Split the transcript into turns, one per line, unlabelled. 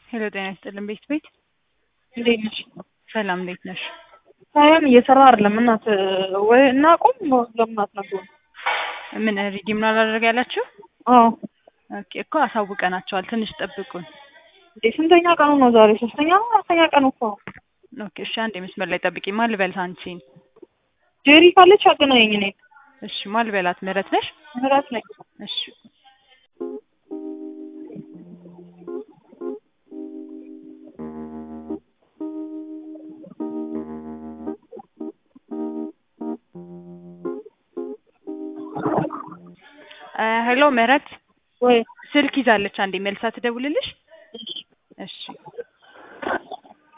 ሄሎ ጤና ይስጥልን ቤት ቤት
እንዴት ነሽ?
ሰላም እንዴት ነሽ?
ሳይሆን እየሰራ አይደለም እናት ወይ እናቁም ለምን አትነግሩን?
ምን ሪዲም ነው አላደረገ ያላችሁ?
አዎ
ኦኬ እኮ አሳውቀናቸዋል። ትንሽ ጠብቁን።
እንዴ ስንተኛ ቀኑ ነው ዛሬ? ሶስተኛ ነው አራተኛ ቀኑ እኮ ነው።
ኦኬ እሺ፣ አንዴ መስመር ላይ ጠብቂ። ማን ልበልት አንቺን?
ጄሪ ካለች አገናኘኝ እኔን።
እሺ ማን ልበላት? ምህረት ነሽ?
ምህረት ነኝ።
እሺ ሄሎ ምህረት
ወይ
ስልክ ይዛለች። አንዴ መልሳ ትደውልልሽ።